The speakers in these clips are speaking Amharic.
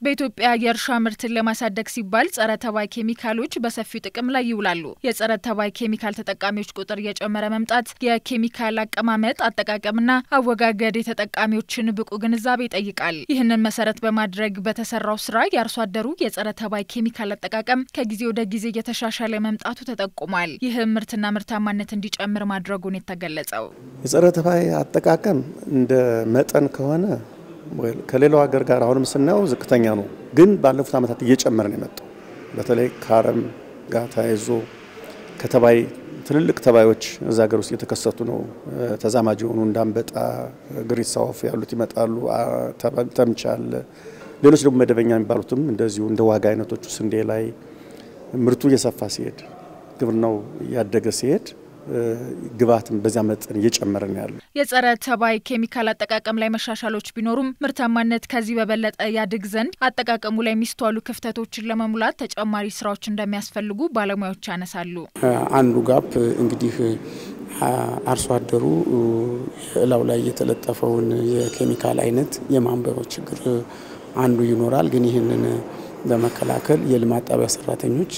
በኢትዮጵያ የእርሻ ምርትን ለማሳደግ ሲባል ጸረ ተባይ ኬሚካሎች በሰፊው ጥቅም ላይ ይውላሉ። የጸረ ተባይ ኬሚካል ተጠቃሚዎች ቁጥር እየጨመረ መምጣት የኬሚካል አቀማመጥ አጠቃቀምና አወጋገድ የተጠቃሚዎችን ብቁ ግንዛቤ ይጠይቃል። ይህንን መሰረት በማድረግ በተሰራው ስራ የአርሶ አደሩ የጸረ ተባይ ኬሚካል አጠቃቀም ከጊዜ ወደ ጊዜ እየተሻሻለ መምጣቱ ተጠቁሟል። ይህም ምርትና ምርታማነት እንዲጨምር ማድረጉን የተገለጸው የጸረ ተባይ አጠቃቀም እንደ መጠን ከሆነ ከሌላው ሀገር ጋር አሁንም ስናየው ዝቅተኛ ነው፣ ግን ባለፉት ዓመታት እየጨመረ ነው የመጣው። በተለይ ከአረም ጋር ተያይዞ ከተባይ ትልልቅ ተባዮች እዛ ሀገር ውስጥ የተከሰቱ ነው። ተዛማጅ የሆኑ እንዳንበጣ፣ ግሪሳ ወፍ ያሉት ይመጣሉ። ተምች አለ። ሌሎች ደግሞ መደበኛ የሚባሉትም እንደዚሁ እንደ ዋጋ አይነቶቹ ስንዴ ላይ ምርቱ እየሰፋ ሲሄድ፣ ግብርናው እያደገ ሲሄድ ግብዓትም በዚያ መጠን እየጨመረ ነው ያለው። የጸረ ተባይ ኬሚካል አጠቃቀም ላይ መሻሻሎች ቢኖሩም ምርታማነት ከዚህ በበለጠ ያድግ ዘንድ አጠቃቀሙ ላይ የሚስተዋሉ ክፍተቶችን ለመሙላት ተጨማሪ ስራዎች እንደሚያስፈልጉ ባለሙያዎች ያነሳሉ። አንዱ ጋፕ እንግዲህ አርሶ አደሩ እላው ላይ የተለጠፈውን የኬሚካል አይነት የማንበብ ችግር አንዱ ይኖራል። ግን ይህንን ለመከላከል የልማት ጣቢያ ሰራተኞች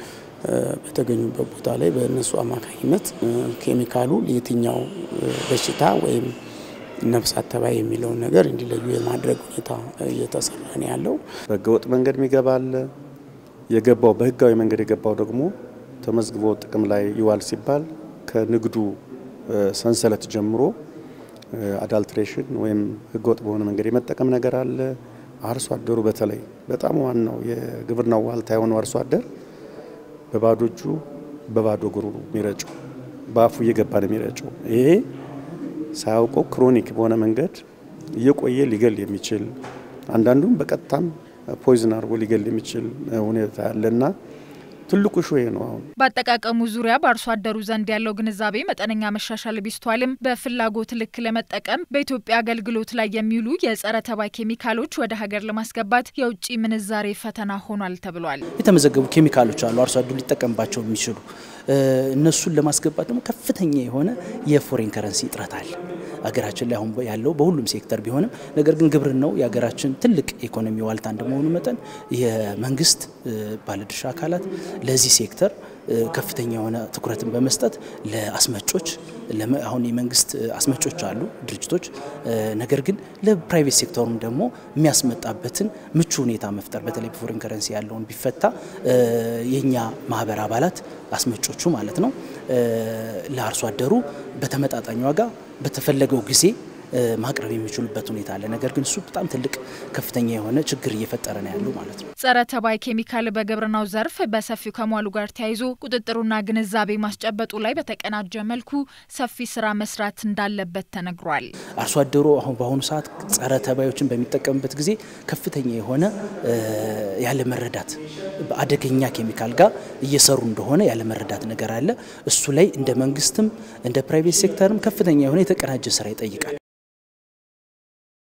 በተገኙበት ቦታ ላይ በእነሱ አማካኝነት ኬሚካሉ የትኛው በሽታ ወይም ነፍሳት ተባይ የሚለውን ነገር እንዲለዩ የማድረግ ሁኔታ እየተሰራ ነው ያለው። በህገወጥ መንገድ የሚገባ አለ። የገባው በህጋዊ መንገድ የገባው ደግሞ ተመዝግቦ ጥቅም ላይ ይዋል ሲባል ከንግዱ ሰንሰለት ጀምሮ አዳልትሬሽን ወይም ህገወጥ በሆነ መንገድ የመጠቀም ነገር አለ። አርሶ አደሩ በተለይ በጣም ዋናው የግብርናው ዋልታ የሆነው አርሶ አደር በባዶ እጁ በባዶ እግሩ የሚረጨው በአፉ እየገባ ነው የሚረጨው። ይሄ ሳያውቀው ክሮኒክ በሆነ መንገድ እየቆየ ሊገል የሚችል አንዳንዱም በቀጥታም ፖይዝን አድርጎ ሊገል የሚችል ሁኔታ ያለና ትልቁ ሾ ነው። አሁን በአጠቃቀሙ ዙሪያ በአርሶ አደሩ ዘንድ ያለው ግንዛቤ መጠነኛ መሻሻል ቢስተዋልም በፍላጎት ልክ ለመጠቀም በኢትዮጵያ አገልግሎት ላይ የሚውሉ የጸረ ተባይ ኬሚካሎች ወደ ሀገር ለማስገባት የውጭ ምንዛሬ ፈተና ሆኗል ተብሏል። የተመዘገቡ ኬሚካሎች አሉ አርሶ አደሩ ሊጠቀምባቸው የሚችሉ እነሱን ለማስገባት ደግሞ ከፍተኛ የሆነ የፎሬን ከረንሲ እጥረት አለ ሀገራችን ላይ አሁን ያለው በሁሉም ሴክተር ቢሆንም ነገር ግን ግብርናው የሀገራችን ትልቅ ኢኮኖሚ ዋልታ እንደመሆኑ መጠን የመንግስት ባለድርሻ አካላት ለዚህ ሴክተር ከፍተኛ የሆነ ትኩረትን በመስጠት ለአስመጮች አሁን የመንግስት አስመጮች አሉ ድርጅቶች፣ ነገር ግን ለፕራይቬት ሴክተሩም ደግሞ የሚያስመጣበትን ምቹ ሁኔታ መፍጠር በተለይ በፎሬን ከረንሲ ያለውን ቢፈታ የኛ ማህበር አባላት አስመጮቹ ማለት ነው ለአርሶ አደሩ በተመጣጣኝ ዋጋ በተፈለገው ጊዜ ማቅረብ የሚችሉበት ሁኔታ አለ። ነገር ግን እሱ በጣም ትልቅ ከፍተኛ የሆነ ችግር እየፈጠረ ነው ያለው ማለት ነው። ጸረ ተባይ ኬሚካል በግብርናው ዘርፍ በሰፊው ከመዋሉ ጋር ተያይዞ ቁጥጥሩና ግንዛቤ ማስጨበጡ ላይ በተቀናጀ መልኩ ሰፊ ስራ መስራት እንዳለበት ተነግሯል። አርሶ አደሩ አሁን በአሁኑ ሰዓት ጸረ ተባዮችን በሚጠቀምበት ጊዜ ከፍተኛ የሆነ ያለመረዳት በአደገኛ ኬሚካል ጋር እየሰሩ እንደሆነ ያለመረዳት ነገር አለ። እሱ ላይ እንደ መንግስትም እንደ ፕራይቬት ሴክተርም ከፍተኛ የሆነ የተቀናጀ ስራ ይጠይቃል።